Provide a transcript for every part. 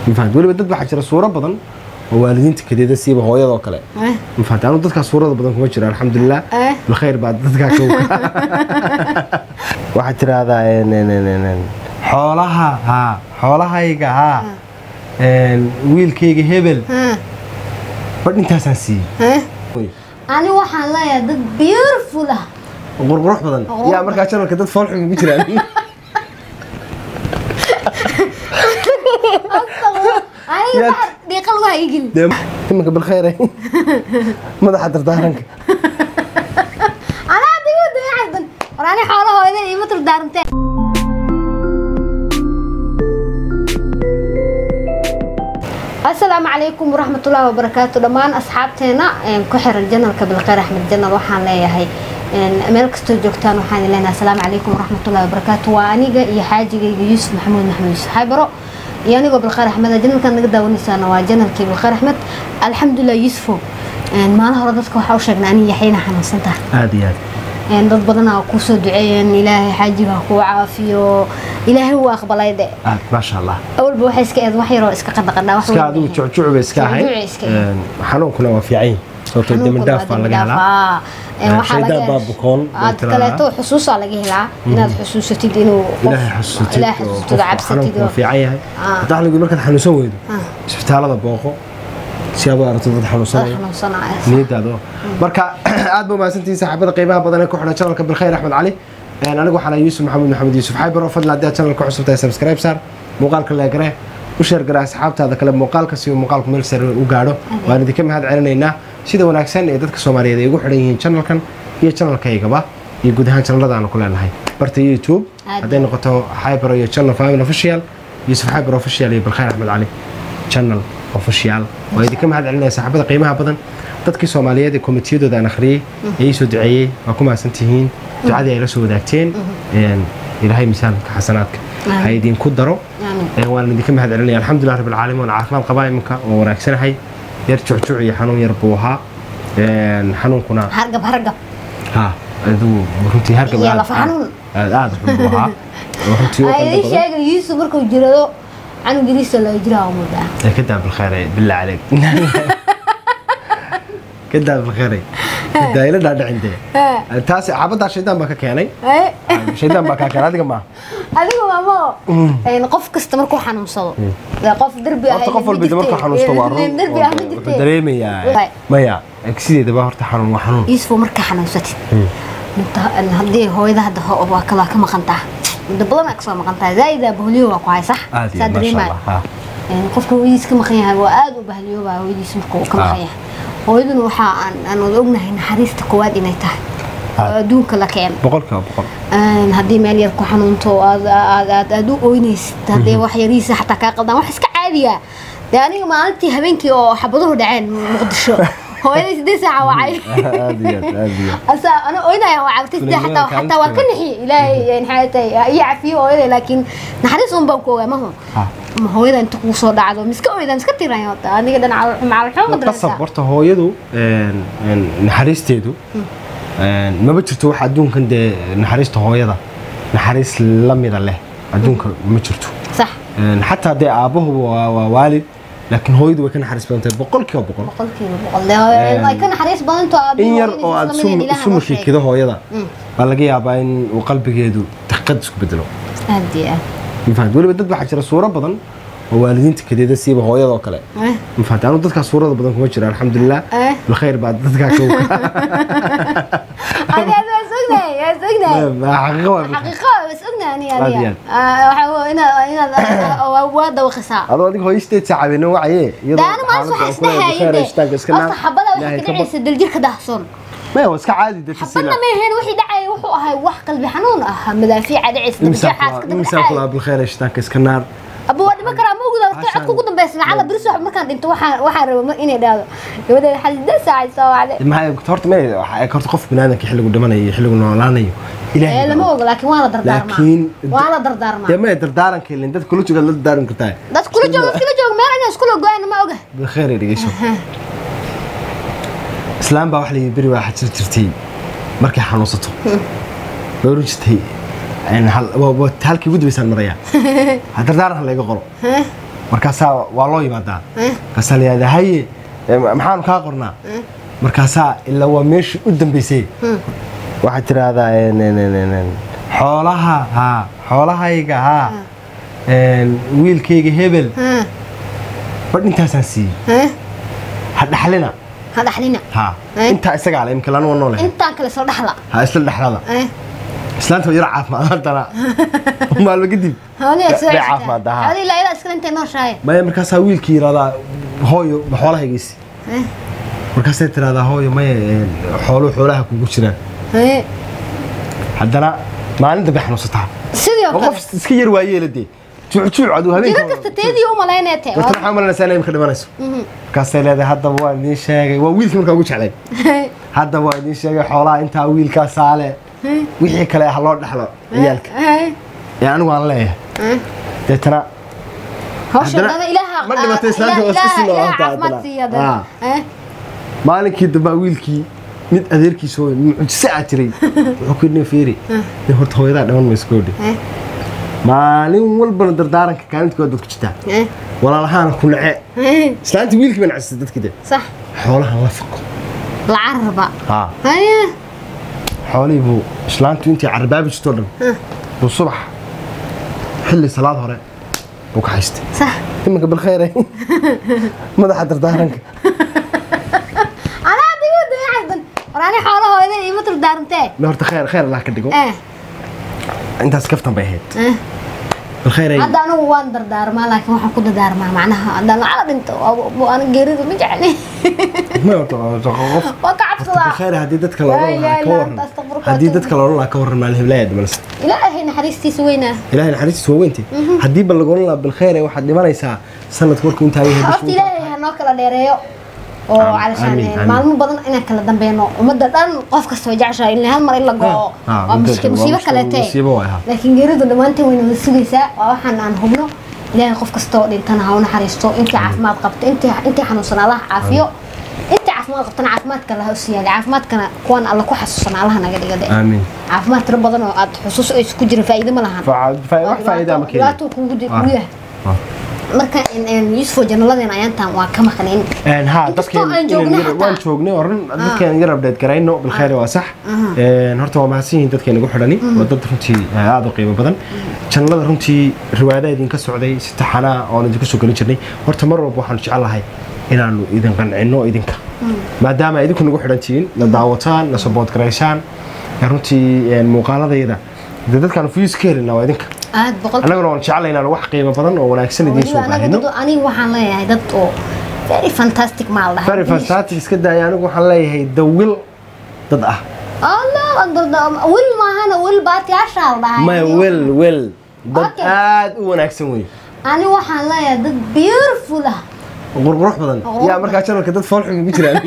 mafahant weliba dad waxaa jira suuro badan oo waalidiinta kadeeda siiba hooyadoo kale Eh, mafahant anu dadkaa suurada badan kuma jiro alxamdulilah Eh. bilkhayr baa dadkaa kowka waxaad tiraahdaa en- en- en- en- en, xoolaha haa xoolahayga haa En, wiilkayga hebel eh, badh intaasaan siiyey eh. ani waxaan leeyahay dad beautiful ah qurqurux badan Oo. yaa markaa janalka dad foolxun ugu jiraan aniga Yaad- wax dhiiqa lagu haygin dee iminka bilkhayr madaxa dardaaranka anaa digu dayacadan war ani xoolahooda ima turdaarantee asalaamu calaykum waraxmatullaahi wabarakaatu dhammaan asxaabteena een, ku xiran janalka bilkhayr axmed janal waxaan leeyahay een, meel kastoo joogtaan waxaan leenahay asalaamu calaykum waraxmatullaahi wabarakaatu waa aniga iyo xaajigayga yuusuf maxamuud maxamed yuusuf xaybaro iyo anigoo bilkhayr axmed janalkan naga daawanaysaana waa janalkii bilkhayr axmed alxamdulilah yuusufo een, maalin hore dadka waxaa u sheegnay aniga yaxyana xanuunsantaha aada iyo aad een, dad badanaa kuu soo duceeyeen ilaahay xaajiga ha kuu caafiyo ilaahay wuu aqbalay de aad maasha allah awalba waxay iska eed wax yaroo iska qadaqadhaa wax iska weyn adigu maahan. jucjuc bay iska ahay Jucjuc iska ahay. Een, xanuunkuna waa fiican yahay sababtoo Xanuunkuna demi dhaaf waa baa demi laga dhaaf, helaa aa. Een, Een, waxaa laga shaydaan baa helaa- bukoon bay aad tiraahdaa. kaleeto xusuusaa laga helaa inaad xusuusatid inuu qof- ilaahay xasuusatid ilaahay oo xasuusatid oo qofka cabsatid xanuunku waa oo- fiican yahay Ah. hadaa xanuunku markaad xanuunsan weydo Ah. isbitaalada booqo si aad u aragto dad dad xanuunsanaya xanuunsanaya niyadaada marka aad ba mahadsantihiin saaxiibada qiimaha badan ee ku xidhan channelka bilkhayr axmed cali Een, anigu waxaan ahay yuusuf maxamed maxamed yuusuf xaybaro fadlan haddii aad channelka cusub tahay subscribe saar muuqaalka leegare u sheer gara asxaabtaada kale muuqaalka si uu muuqaalku meel sare u gaadho waan idinka mahad celinaynaa sida wanaagsan ee dadka soomaaliyeed ay ugu xidhan yihiin channelkan iyo channelkaygaba iyo guud ahaan channelada aanu ku leenahay barta youtube Aad hadday noqoto xaybaro iyo channel family official yuusuf xaybaro official iyo bilkhayr axmed cali channel official waa idinka mahad celinaya saaxiibada qiimaha badan dadkii soomaaliyeed ee komitiyadooda aan akhriyey ee ii soo duceeyey waa ku mahadsantihiin ducadii ay la soo wadaagteen Een, ilaahay miisaanka xasanaadka ha idinku daro Aamin. Een, waan idinka mahad celinaya alxamdulilah rabbil caalamiin waan caafimaad qabaa iminka oo wanaagsanahay yar jucjuc iyo xanuun yar buu ahaa Een, xanuunkuna hargab hargab ha adigu runtii hargab Iyo aad- lafa xanuun. aad aad xun buu ahaa oo runtii u ay qalbi ii badan sheegay yuusuf markuu jirado canugiriisa laga jiraa umudaa كداب بالخير بالله عليك كداب بالخير كداب لا لا عندي تاس عبد شيطان بك كيني شيطان بك كان هذا ما adiga maamo een, qof kasta markuu xanuunsado dee qof derbi ah horta qof walba ma marka jirtee. xanuusto waa Een, derbi ah ma jirtee. dareemaya maya sideedaba horta xanuun waa xanuun yuusuf markaa xanuunsatid inta haddii hooyada hadda ho- waa ka waa ka maqan taha muddo badan aa kasoo maqan tahay zaaida bahliyo waa ku hay sax aad iyo saa maasha dareemaya Allah ha Een, qofka hooyadiis ka maqan yahay waa aad u bahliyoobaa hooyadiis marka uu ka Ah. maqan yahay hooyaduna waxaa aan aan wada ognahay naxariista koowaad inay tahay Ah. oo adduunka la keeno boqolkiiba boqol Een, haddii meel yar ku xanuunto aad aad aad aad u ooynaysid haddii wax yariisa xataa kaa qaldaan wax iska caadiya dee aniga maalintii habeenkii oo xabaduhu dhaceen muqdisho hooyadii siddeed saaca wacay aad iyo aad aad iyo asa ana oynaya waa cabtay sidee xataa xataa waa ka nixi ilaahay maxay tahay iyo cafiyo hooyaday laakiin naxariis un baan ku ogaa mahu ha ma hooyada inta kugu soo dhacdo miska oyda miska tiran hota aniga dhan macalxooga qasab darasa horta hooyadu een, een, naxariisteedu een, maba jirto wax adduunkan dee naxariista hooyada naxariis la mida leh adduunka ma jirto sax Een, xataa dee aabbahu waa waa waalid laakiin hooyadu way ka naxariis badan tahay boqolkiiba boqol boqolkiiba boqol dee ay ka naxariis badanto in yar oo aad isu makiikido hooyada baa laga yaabaa in uu qalbigeedu daqiiqad isku bedelo aad iyo aad mafahant weliba dad waxaa jira suuro badan oo waalidiinta kadeeda siiba hooyadoo kale Eh, mafahant anu dadkaa suurada badan kuma jira alxamdulilah Eh. bilkhayr baa dadkaa kowka adi adi waa sognahay waa sognahay xaqiiqo waa xaqiiqo waa sognahay aniga Aad iyo adiga Ah, waxaa waa inaad inaad waa dawaqisaa adoo adiga hooysteed saacabeena wacaye daana maalis waxaa isdhehayay horta xabada waxay ka dhacaysa daljirka daahsoon maya waa iska caadi de xabadna ma ahayn wixii dhacaya wuxuu ahay wax qalbi xanuun ah madaafiica dhacaysa daljirxaas ka imsaan dabdhacay kulaa bilkhayr shitaanka iska naar aba waa dhiman karaa ma ogda waqti codka ugu dambeysa lacala biris wax markaan dhinto waxaan waxaan raba ma- inay dhahdo gabadeeda xalida saacay soo wacday maxay horta may horta qof binaadamka xilligu dhimanayo iyo xilligu noolaanayo ee ilaahay lama oga laakiin waa la dardaarmaa laakiin waa la dardaarmaa dee may dardaaranka ilin dad kula joogaad la dardaaran kartaa dad kula jooga iskala jooga meel inay iskula go-aan ma oga bilkhayr ay dhegeyso islaam baa wax la yidhi beri waa xajir jirtay markay xanuunsato way oran jirtay een, hal- waa- waa halkii ugu dambeysaan maraya ha dardaaran ha layga qoro markaasaa waa loo yimaadaa Eh, markaasaa la yihahdaa haye eh, maxaanu kaa qornaa eh, markaasaa ilaa waa meeshii u dambeysay hmm, waxaad tiraahdaa en- en- en- en- en, xoolaha haa xoolahayga haa en, wiilkayga hebel eh, badh intaasaan siiyey eh. ha dhaxlina ha dhaxlina haa Eh? intaa isagaa le imka lanuwa noole intaan kale soo dhaxla ha isla dhexlada Eh, islaanta waa yar caafimaad haddana maalmo kadib hawliyaa soo Bay ceshataa. caafimaad ahaa. Hawlihi ilaa ilaa iskale intay nooshahay maya markaasaa wiilkii yidhahdaa hooyo ma xoolahaygiisi Eh, markaasay tiraahdaa hooyo maya en, xooluhu xoolaha kugu jiraan eh. haddana maalin dambe xanuunsataa sidii oo oo kale qof iska yar waayeela dee juucjuuc aduu jiro habeenka kasta teedii u malaynaya te dadka maxaa malanaysaa inay imka dhimanayso markaasay leedahay haddaba waa idiin sheegay waa wiilkii markaa ugu jeclay haddaba waa idiin sheegay xoolaha intaa wiilkaa saale wixii kale ha loo dhexlo ciyaalka ee anigu aan leeyahay deetana hawsha Haddana- dada ilaaha ma dhimatay islaanta waa iska sii noolaataa caafimaad haddana. siiya Ah. dada Eh, maalinkii dambaa wiilkii mid adeerkiisa hooyo mucjise aa jiray wuxuu ku yidhi fiiri nin horta hooyadaa dhiman mayso koodhi eh, maalin walbana dardaaranka kaalintkooda dad ku jirtaa eh, walaalahaana ku nace eh. islaantii wiilkii baa nacisay dadkii de sax xoolahan la faqo la caraba haa haye xoolihii buu islaantu intii carbaabi jirtoo dhan Eh, buu subax xilli salaad hore buu ka haystay sax iminka bilkhayre madaxa dardaaranka anaa digu dayaxdan war ani xoolahooda ima turdaarantee ma horta khayr khayr allah ka dhigo eh intaas kaftan bay ahayd eh bilkhayre hadda anigu waan dardaarmaa laakiin waxaan ku dardaarmaa macnaha haddaan lacala dhinto ana geerida ma jecli ma horta qof waa ka cabsadaa bilkhayre haddii dadka loola Laa lahaa ka ilaaha waran illa anta astaghfiruka haddii wa dadka loola lahaa ka waran maalin heblaaya dhimanaysa ilaahay naxariistiisa weynaa ilaahay naxariistiisa waa weynti haddii ba lagoolan lahaa bilkhayre waxaad dhimanaysaa sanadka markuu intaa yahay horta bishu ilaahay ha noo kala dheereeyo oo Aamin, calashaan aamin, aamin. maalmo badan inaan kala dambeeno ummadda dhan qof kasta way jeceshahay in hal mar in la go'o Ah, ah, waa muddo- mushkil waa musiibo mushkil, kalete musiibo waay, ha. laakiin geeridu dhammaanteen wayna wada sugaysaa waa waxaan aan hubno ilaahay qof kastoo dhintana ha u naxariisto intii caafimaad qabto intii intii xanuunsan allaha caafiyo intii caafimaad qabtana caafimaadka allaha u siyaada caafimaadkana kuwan alla ku xasuusan allaha naga dhigade aamin caafimaad tiro badan oo aad xusuus ay isku jirin faa'iido ma lahan Fa- fa- wax faa'iido ama keenin dhibaato kugu di- Ah. kugu yahay Ah. marka yusufo janaladeena ayaantaan waa ka maqnayn Een, haa Inkastoo dadkeen aan joogno inaan yar- xataa. waan joognay oo run dadkeen yar update garayno bilkhayr waa sax Een, horta waa mahadsan yihiin dadkeen igu xidhani waa dad runtii eh, aad u qiimo badan janalada runtii riwaayadaha idinka socday si taxanaa oon idinku soo gelin jirnay horta mar walba waxaanu jecelahay inaanu idin qancino idinka maadaama ay idinku nagu xidhan tihiin na daawataan na sabood garaysaan ee runtii een, muuqaaladayda dee dadkaanu fuyus ka helina waa idinka aad boqol annaguna waan jeclay inaan wax qiimo badan oo wanaagsan idiin soo weliba anaga baahino dad aniga waxaan leeyahay dad oo very fantastic maal dhahay very fantastic iska daaya anigu waxaan leeyahay dawil dad ah allah akbar da- wil maahana wil baatiyaashaa la dhahay maya wel wel dad Okay. aad u wanaagsan wey ani waxaan leeyahay dad beautiful ah qurqurux badan Qurqurux yaa markaa janalka dad foolxun ku jiraan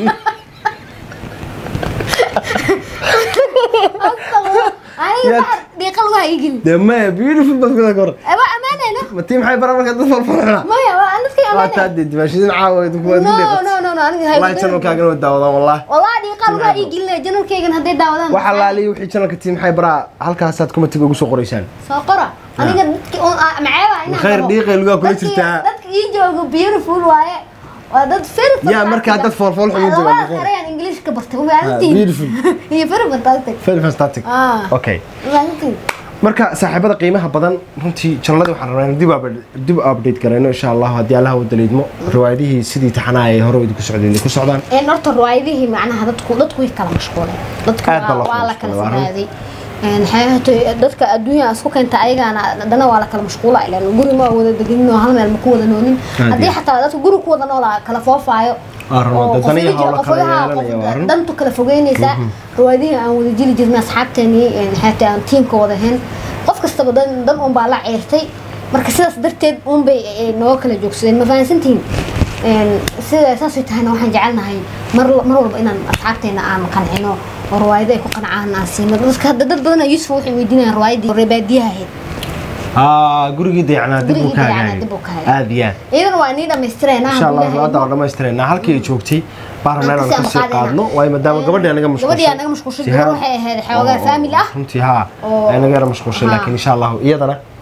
aniga Yaa- waxaa dhiiqal waa igin dee maya beautiful bad kuda kor waa ammaanayna ma tii maxay bara markaa dad foolxuna maya waa anadkii waa ammaanay taa dee dimaashidin caawa idinku waad no ku no dheeqat no no aniga wallahi janalkaagana waa daawadaan wallahi والله دي قال waa ii gelinaya janalkaygan hadday daawadaan waxa laaliya wixii janalka tii maxay baraa halkaasaad kumatiga ugu soo qoraysaan soo qora aniga dadki oo maceeba inaan Khayr qabo. dhiiqay lugaa kula Dadki- jirtaa. dadka ii jooga beautiful waaye waa dad very Yaa markaa dad foolfool xun u jooga, labadaas Khayr. erayaan English ka bartay waa maalintiin beautiful. iyo very fantastic very fantastic ah okay maalintiin marka saaxiibada qiimaha badan runtii janalada waxaan rabnaa inaan dib u update- dib u update garayno insha allah haddii allaha u daliidmo riwaayadihii sidii taxanaa ay hore idinku socdeen idinku socdaan een horta riwaayadihii macnaha dadku dadku way kala mashquuleen dadku Aad baa waa loo waa kala la kala mashquulay, waa run. fogaaday een xeebato dadka adduunya isku keenta ayagana haddana waa la kala mashquula ilaan guri ma wada deganin oo hal meel ma ku wada noolin Aad haddii iyo. xataa dadka guri ku wada noolaa kala foofaayo Waa run, oo dad qof daniya iji- hawlo qof kala wadaha- yeelanaya, qof waa run. dantu kala fogeynaysaa riwaayadihii aan wada jiri jirnay asxaabteenii een xeetaa aan tiimka wada ahayn qof kastaba dan dan un baa la ceyrtay marka sidaas darteed un bay eh, nooga kala joogsadeen ma fahansantihiin Een, sida saasay tahayna waxaan jecelnahay mar mar walba inaan asxaabteena aan qancino oo riwaayado ay ku qancaan aan siino dadka hadda dad badan yusuf waxay weydiinayaan riwaayadii reebaadiyaha ahayd aa gurigii dayacnaa dib uu Gurigii ka dayacnaa hagaagay dib uu ka hagaagay. aad iyo aad iyadana waa nii dhammaystireenaa insha allah hadda waa dhammaystireynaa halkii ay joogtay baan rabnaa inaan kasii qaadno waayo maadaama gabadhii anaga mashquulshay gabadhii anaga mashquulshay gabar waxay ahayd xoogaa faamil ah runtii haa oo- ay naga yara mashquulshay haa. laakiin insha allahu iyadana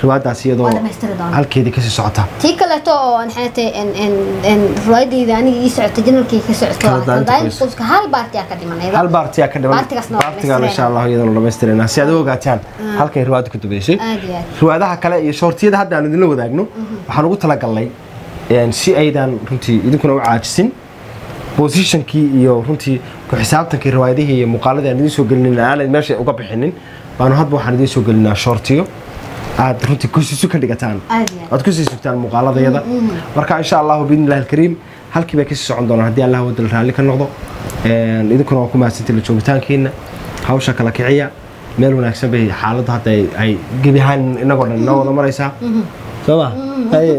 riwaayadaas iyadoo waa dhamaystiri doonaa halkeedii kasii socota tii kaleeto oo maxay tahay riwaayadeyda aniga ii socotay janalkii ka socoto Kala daanta kaldaayin qoys. qoyska hal baartiyaa ka dhimanayda hal baartiyaa ka dhiman Baartigaasna waa baartigaan insha dhammaystirayna. allah iyadana dhamaystirayna si aad u ogaataan halkay riwaayadu ka dambeysay aad iyo aad riwaayadaha kale iyo shoortiyada hadda aan idinla wadaagno waxaan ugu talagalnay een, si aydan runtii idinkuna u caajisin positionkii iyo runtii ku xisaabtankii riwaayadihii iyo muuqaaladii aan idiin soo gelinin aanay meesha uga bixinin baanu hadba waxaan idiin soo gelinaa shoortiyo aad runtii kusiisu ka dhigataan aad iyo aad aad kusii sugtaan muuqaaladayada marka insha allahu biidni illahi alkariim halkii bay kasii socon doonaan haddii allah wadal raalli ka noqdo Een, idinkuna waa ku mahadsantii la joogitaankiina hawsha kala kiciya meel wanaagsan bay xaaladdu hadda ay- ay gebi ahaan inagoo dhan inoo wada maraysaa soo ma Haye.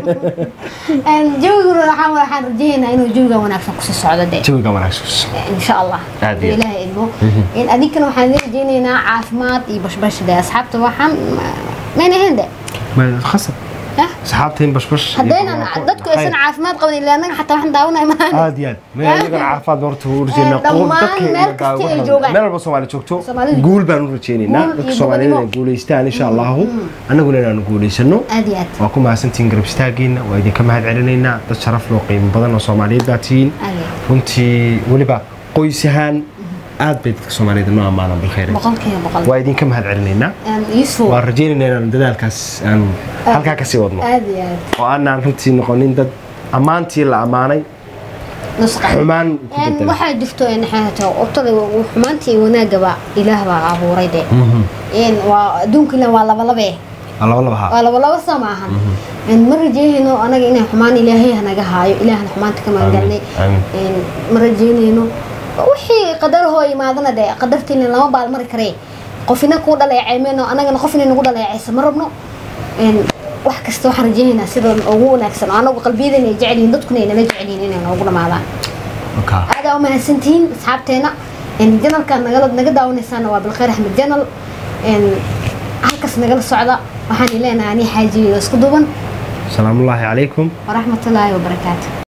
jawiguna waxaan waxaan rajaynaynaa inuu jawiga wanaagsan kusii socdo de jawiga wanaagsan insha allah Aad iyo aad. ilaahay idmo in adinkana waxaan idin rajaynaynaa caafimaad iyo bashbash de asxaabta waxaan mayna ahayn de Ma- khasab Hah? asxaabtiin bashbash iyo haddaynan barwaaqo. dadku aysan caafimaad qaban ilaa anaga xataa waxaan daawanay maahan aad iyo aad meel iyagana caafimaad horta u rajeynaa Ee, dhammaan meel kasta ay joogaan. meel walba soomaali joogto Soomaalidu- guul baan u rajeynaynaa Guul iyo dadka soomaalida inay gobonimo. guulaystaan insha allahu annaguna inaanu guulaysano aad iyo aad waa ku mahadsantihiin garab istaagiina waa idinka mahad celinaynaa dad sharaf loo qiimo badan oo soomaaliyeed baa tihiin aad iyo aad runtii weliba qoys ahaan aad bay dadka soomaaliyed noo ammaanan bilkhayr boqolkiiba boqol waa idinka mahad celinaynaa Een, yusuf waan rajaynaynaa inaan dadaalkaas aan halkaa kasii wadno aad iyo aad oo aanaan runtii noqonin dad ammaantii la ammaanay nusqa xumaan ku Een, bedela waxaa jirto in xeeto obtada xumaantii wanaagaba ilaah baa abuuray de Een, waa adduunka ilan waa labalabe Waa laba laba haa waa labalaba soo maahan Een, ma rajeynayno anaga inay xumaan ilaahay hanaga haayo ilaahna xumaanta ka magangalnay amiin. Een, ma rajeynayno wixii qadarahoo imaadana de qadartiina lama baalmari karee qofina kuu dhaleeceymeyno anagana qofina nagu dhaleecaysa ma rabno Een, wax kasta waxaan rajeynaynaa sida ugu wanaagsan oo anagu qalbiyadana ay jecel yihiin dadkuna ay nala jecel yihiin inay noogu dhamaadaan Okaa. aada u mahadsantihiin asxaabteena janalkan nagala naga daawanaysaana waa bilkhayr axmed janal halkaas nagala socda waxaan leenahay ani xaajiyo isku duban salaamullaahi calaykum waraxmatullaahi wabarakaatu